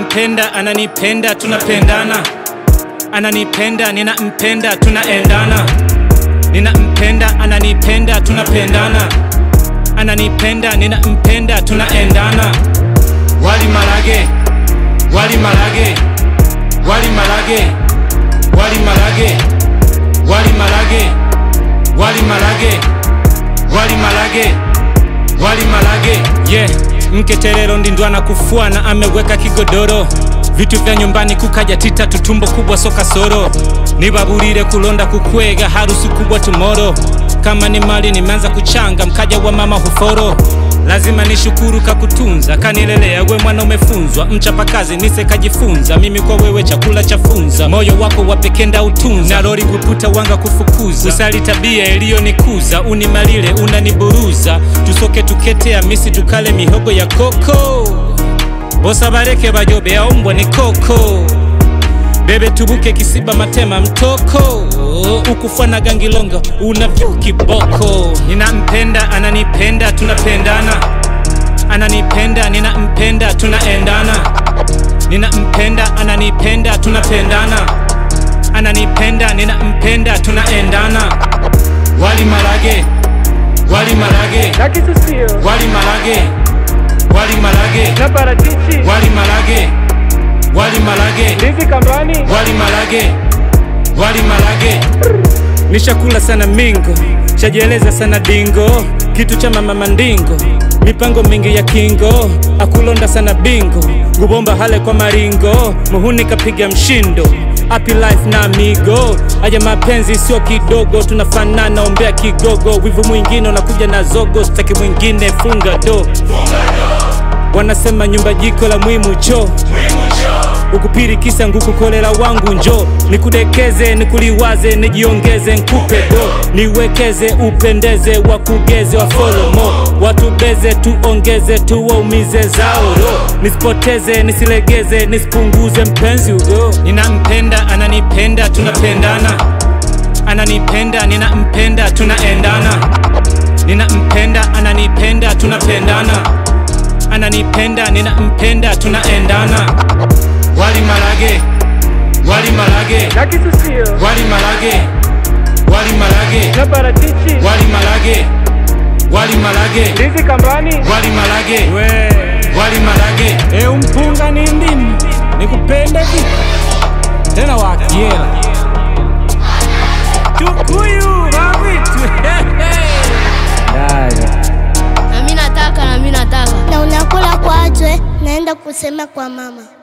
ninampenda ananipenda tunapendana ananipenda ninampenda tunaendana ninampenda ananipenda tunapendana ananipenda ninampenda tunaendana wali marage wali marage wali marage wali marage wali marage wali marage wali marage wali marage yeah mketerero ndindwana kufuana ameweka kigodoro vitu vya nyumbani kukaja tita tutumbo kubwa soka soro nibaburire kulonda kukwega harusi kubwa tumoro kama ni mali nimeanza kuchanga mkaja wa mama huforo lazima nishukuru kakutunza kanilelea we mwana umefunzwa mchapakazi nise kajifunza mimi kwa wewe chakula cha funza moyo wako wapekenda utunza na lori kuputa wanga kufukuza usali tabia iliyonikuza unimalile unaniburuza tusoke tuketea misi tukale mihogo ya koko bosa bareke bajobe aumbwa ni koko bebe tubuke kisiba matema mtoko ukufana gangilonga unavyo kiboko ninampenda ananipenda tunapendana ananipenda ninampenda tunaendana ninampenda ananipenda tunapendana ananipenda ninampenda tunaendana wali marage wali marage na kisusio wali marage wali marage na parachichi wali marage wali marage ndizi kambani wali marage wali marage nishakula sana mingo shajieleza sana dingo kitu cha mama mandingo mipango mingi ya kingo akulonda sana bingo ngubomba hale kwa maringo muhuni kapiga mshindo Happy life na amigo aja mapenzi sio kidogo tunafanana ombea kigogo wivu mwingine unakuja na zogo staki mwingine funga do wanasema nyumba jiko la mwimu cho ukupirikisa ngukukolera wangu njo nikudekeze nikuliwaze nijiongeze nkupe do niwekeze upendeze wakugeze wafolomo watubeze tuongeze tuwaumize zaoro nisipoteze nisilegeze nisipunguze mpenzi ugo ninampenda ananipenda tunapendana ananipenda ninampenda tunaendana ninampenda ananipenda tunapendana ananipenda ninampenda tunaendana wali marage wali marage na kisusio wali marage wali marage na parachichi wali marage wali marage ndizi kambani wali marage wali marage e umpunga ni ndimu nikupende vipi tena wakiela tukuyu wawitu na mi nataka na mi nataka na unakula kwajwe naenda kusema kwa mama